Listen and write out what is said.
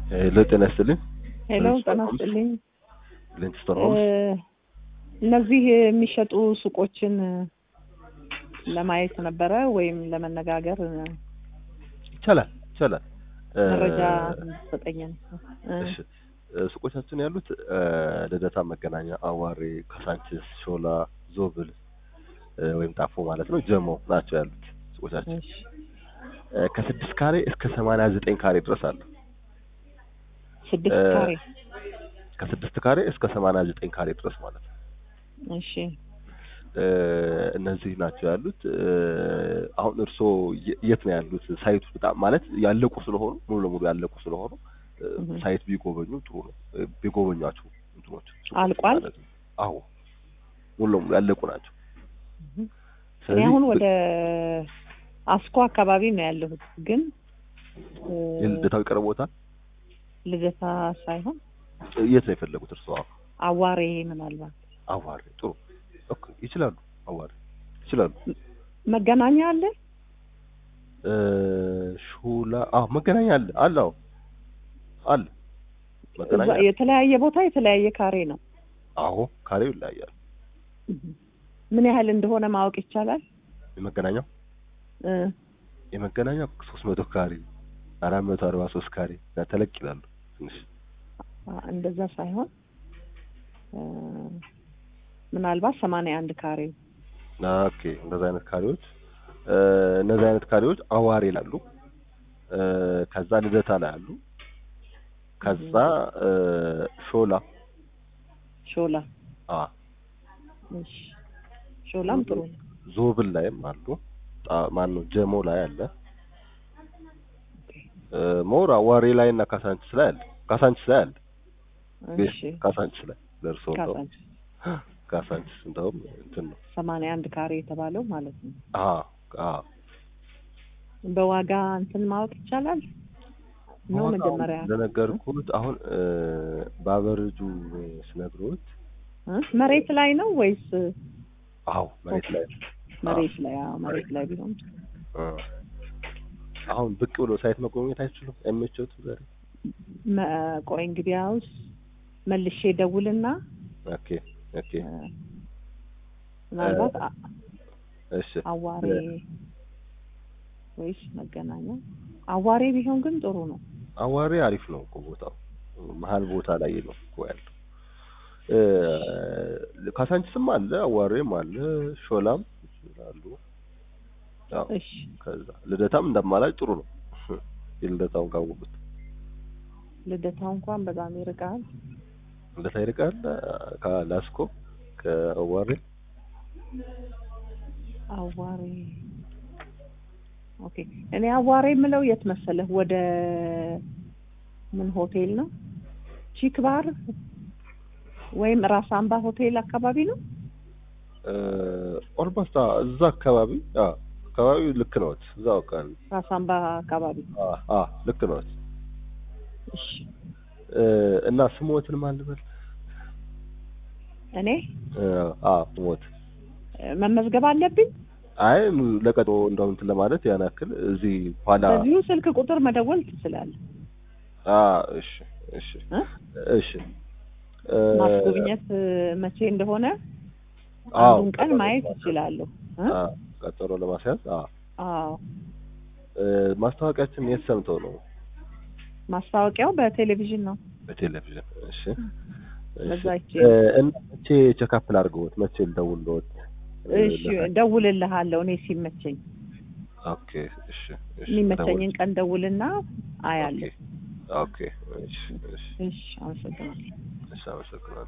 ሄሎ ጤና ይስጥልኝ። ሄሎ ጤና ይስጥልኝ። ሊንክስተር ሆምስ እነዚህ የሚሸጡ ሱቆችን ለማየት ነበረ ወይም ለመነጋገር ይቻላል ይቻላል። መረጃ እንድትሰጠኝ ነው። እሺ ሱቆቻችን ያሉት ልደታ፣ መገናኛ፣ አዋሬ፣ ካሳንችስ፣ ሾላ፣ ዞብል ወይም ጣፎ ማለት ነው ጀሞ ናቸው ያሉት ሱቆቻችን እሺ ከስድስት ካሬ እስከ ሰማንያ ዘጠኝ ካሬ ድረስ አሉ። ስድስት ካሬ ከስድስት ካሬ እስከ ሰማንያ ዘጠኝ ካሬ ድረስ ማለት ነው። እሺ እነዚህ ናቸው ያሉት። አሁን እርስዎ የት ነው ያሉት? ሳይቱ በጣም ማለት ያለቁ ስለሆኑ ሙሉ ለሙሉ ያለቁ ስለሆኑ ሳይት ቢጎበኙ ጥሩ ነው። ቢጎበኟቸው እንትኖች አልቋል? ማለት ነው። አዎ ሙሉ ለሙሉ ያለቁ ናቸው። እኔ አሁን ወደ አስኮ አካባቢ ነው ያለሁት፣ ግን የልደታው ይቀርቦታል። ልደታ ሳይሆን የት ነው የፈለጉት እርስዎ? አዋሬ ምናልባት አዋሬ ጥሩ ኦኬ፣ ይችላሉ። አዋሬ ይችላሉ። መገናኛ አለ ሹላ አዎ፣ መገናኛ አለ አለ አዎ አለ መገናኛ እዛ የተለያየ ቦታ የተለያየ ካሬ ነው። አዎ ካሬው ይለያያል። ምን ያህል እንደሆነ ማወቅ ይቻላል? የመገናኛው እ የመገናኛው ሶስት መቶ ካሬ አራት መቶ አርባ ሶስት ካሬ እና ተለቅ ይላሉ ትንሽ እንደዛ ሳይሆን እ ምናልባት ሰማንያ አንድ ካሬ ኦኬ እንደዛ አይነት ካሬዎች እ እነዚህ አይነት ካሬዎች አዋሬ ላሉ እ ከዛ ልደታ ላይ አሉ ከዛ እ ሾላ ሾላ አ እሺ ሾላም ጥሩ ነው። ዞብል ላይም አሉ ማን ነው ጀሞ ላይ አለ እ ሞር አዋሬ ላይ እና ካሳንችስ ላይ አለ ካሳንችስ ላይ አለ እሺ ካሳንችስ ላይ ደርሶ ነው ካሳንችስ ካሳንችስ እንደውም እንትን ነው ሰማንያ አንድ ካሬ የተባለው ማለት ነው። አ አ በዋጋ እንትን ማወቅ ይቻላል ነው ዋጋው መጀመሪያ እንደነገርኩት አሁን እ በአቨሬጁ ስነግሮት እ መሬት ላይ ነው ወይስ አዎ መሬት ላይ ነው። መሬት ላይ? አዎ መሬት ላይ ቢሆን እ አሁን ብቅ ብሎ ሳይት መጎብኘት አይችሉም? አይመቸውት ዛሬ? መ- ቆይ እንግዲያውስ መልሼ ደውልና ኦኬ ኦኬ እ ምናልባት አ- እሺ አዋሬ ወይስ መገናኛ አዋሬ ቢሆን ግን ጥሩ ነው። አዋሬ አሪፍ ነው እኮ ቦታው መሀል ቦታ ላይ ነው እኮ ያለው። እ ካሳንችስም አለ አዋሬም አለ ሾላም ይችላሉ። ያው እሺ ከዛ ልደታም እንደማላጭ ጥሩ ነው። የልደታውን ካወቁት ልደታው እንኳን በጣም ይርቃል። ልደታ ይርቃል ከላስኮ ከአዋሬ አዋሬ ኦኬ። እኔ አዋሬ የምለው የት መሰለህ? ወደ ምን ሆቴል ነው? ቺክ ባር ወይም ራስ አምባ ሆቴል አካባቢ ነው። ኦልሞስት እዛ አካባቢ አ አካባቢ ልክ ነዎት። እዛው አካባቢ ራስ አምባ አካባቢ አ አ ልክ ነዎት። እሺ። እ እና ስሞትን ማን ልበል? እኔ እ አ ስሞት እ መመዝገብ አለብኝ። አይ ለቀጦ እንደው እንትን ለማለት ያን ያክል እዚህ ኋላ በዚሁ ስልክ ቁጥር መደወል ትችላለህ። አ እሺ እሺ እ? እሺ እ ማስጎብኘት እ መቼ እንደሆነ አዎ፣ አንዱን ቀን ቀጠሮ ማየት ለማስያዝ። እችላለሁ። እ? አ ቀጠሮ ለማስያዝ አ አዎ እ ማስታወቂያችን የት ሰምተው ነው? ማስታወቂያው በቴሌቪዥን ነው። በቴሌቪዥን እሺ እሺ በዛ ይቼ እ እና መቼ ቼክአፕ ላድርገዎት? መቼ ልደውልልዎት? እሺ ደውልልሃለሁ እኔ ሲመቸኝ ኦኬ እሺ እሺ የሚመቸኝን ቀን ደውልና አያለሁ። ኦኬ ኦኬ እሺ እሺ እሺ አመሰግናለሁ። እሺ አመሰግናለሁ።